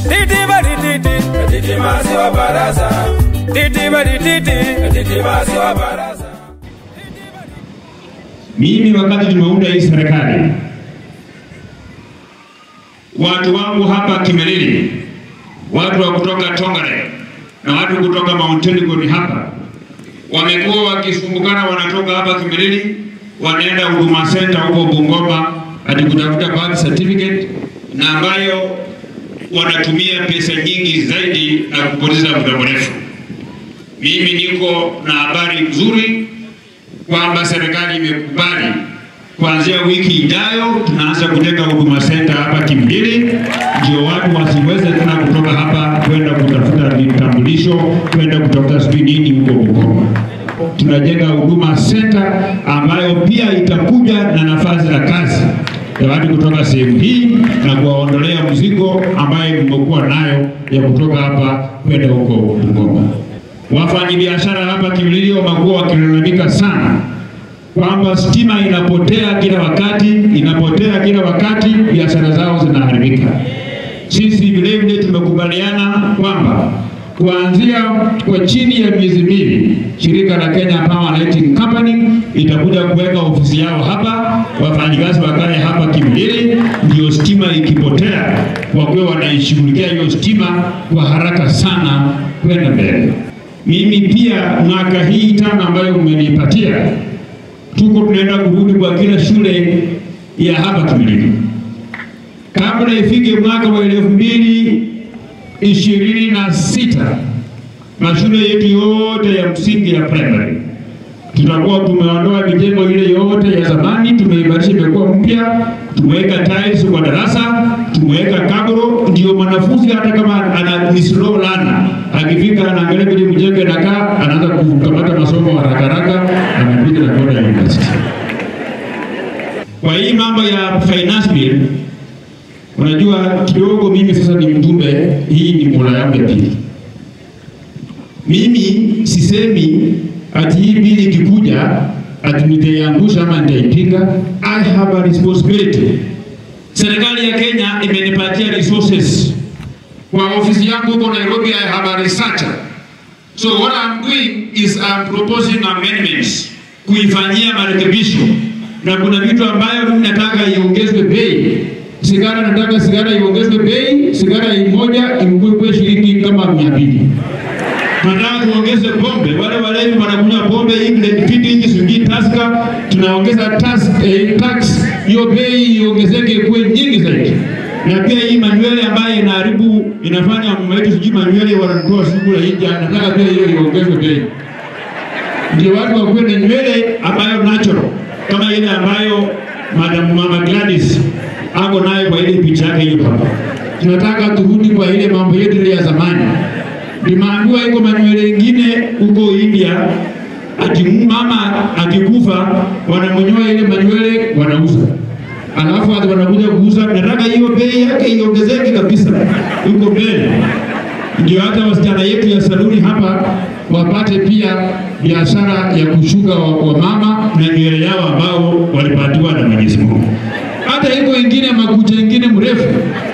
Titi bari titi. Titi masi wa baraza. Titi bari titi. Titi masi wa baraza. Mimi wakati tumeunda hii serikali, watu wangu hapa Kimelili, watu wa kutoka Tongare na watu kutoka Mount Elgon hapa wamekuwa wakisumbukana, wanatoka hapa Kimelili wanaenda Huduma Center huko Bungoma ati kutafuta birth certificate, na ambayo wanatumia pesa nyingi zaidi na kupoteza muda mrefu. Mimi niko na habari nzuri kwamba serikali imekubali kuanzia wiki ijayo tunaanza kujenga huduma center hapa Kimilili, ndio watu wasiweze tena kutoka hapa kwenda kutafuta vitambulisho, kwenda kutafuta sijui nini huko Bungoma. Tunajenga huduma center ambayo pia itakuja na nafasi za kazi ya watu kutoka sehemu hii na kuwaondolea mzigo ambayo mmekuwa nayo ya kutoka hapa kwenda huko Bungoma. Wafanyabiashara hapa Kimilili wamekuwa wakilalamika sana kwamba stima inapotea kila wakati, inapotea kila wakati, biashara zao zinaharibika. Sisi vile vile tumekubaliana kwamba kuanzia kwa chini ya miezi mbili, shirika la Kenya Power Lighting Company itakuja kuweka ofisi yao hapa, wafanyikazi wakae hapa Kimilili, ndio stima ikipotea, wakuwe wanaishughulikia hiyo stima kwa haraka sana kwenda mbele. Mimi pia mwaka hii tano ambayo mmenipatia, tuko tunaenda kurudi kwa kila shule ya hapa Kimilili kabla ifike mwaka wa elfu mbili ishirini na sita mashule yetu yote ya msingi ya primary tutakuwa tumeondoa mijengo ile yote ya zamani, tumeimarisha, imekuwa mpya, tumeweka tiles kwa darasa, tumeweka kabro, ndio mwanafunzi hata kama ana ni slow learner akifika anaangalia vile mjengo inakaa, anaanza kukamata masomo haraka haraka, anapiga na kwenda university. Kwa hii mambo ya finance bill, unajua kidogo, mimi sasa ni mjumbe, hii ni mula yangu ya pili. Mimi sisemi ati hii bili ikikuja ati nitaiangusha ama nitaipinga. I have a responsibility. Serikali ya Kenya imenipatia resources kwa ofisi yangu huko Nairobi. I have a researcher. So what I'm doing is I'm proposing amendments kuifanyia marekebisho, na kuna vitu ambayo mimi nataka iongezwe bei. Sigara nataka sigara iongezwe bei, sigara moja imkwe shilingi kama mia mbili nataka tuongeze pombe. Wale walevi wanakunywa pombe England fiti inchi sijui Tusker, tunaongeza tax, eh, tax hiyo bei iongezeke kuwe nyingi zaidi. Na pia hii manywele ambayo inaharibu inafanya mama yetu sijui manywele wanatoa shughuli nje, nataka pia hiyo iongezwe bei, ndio watu wakuwe na nywele ambayo natural kama ile ambayo Madam Mama Gladys ako nayo kwa ile picha yake hiyo hapa. Tunataka turudi kwa ile mambo yetu ile ya zamani nimeambiwa iko manywele ingine huko India, ati mama akikufa wanamnyoa ile manywele wanauza, alafu hata wanakuja kuuza. Nataka hiyo bei yake iongezeke kabisa huko mbele, ndio hata wasichana yetu ya saluni hapa wapate pia biashara ya kushuka wa, wa mama na nywele yao ambao walipatiwa na Mwenyezi Mungu. Hata iko ingine makucha ingine mrefu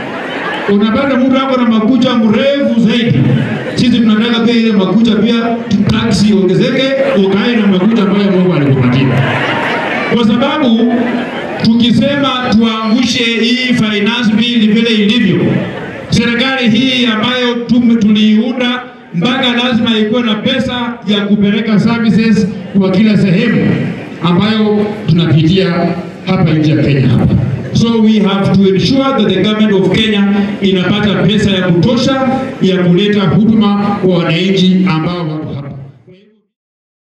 unapata mtu ako na makucha mrefu zaidi. Sisi tunataka pia ile makucha pia taksi iongezeke, ukae na makucha ambayo Mungu alikupatia, kwa sababu tukisema tuangushe hii finance bill vile ilivyo, serikali hii ambayo tume tuliiunda mpaka lazima ikuwe na pesa ya kupeleka services kwa kila sehemu ambayo tunapitia hapa nje ya Kenya hapa. So we have to ensure that the government of Kenya inapata pesa ya kutosha ya kuleta huduma kwa wananchi ambao wako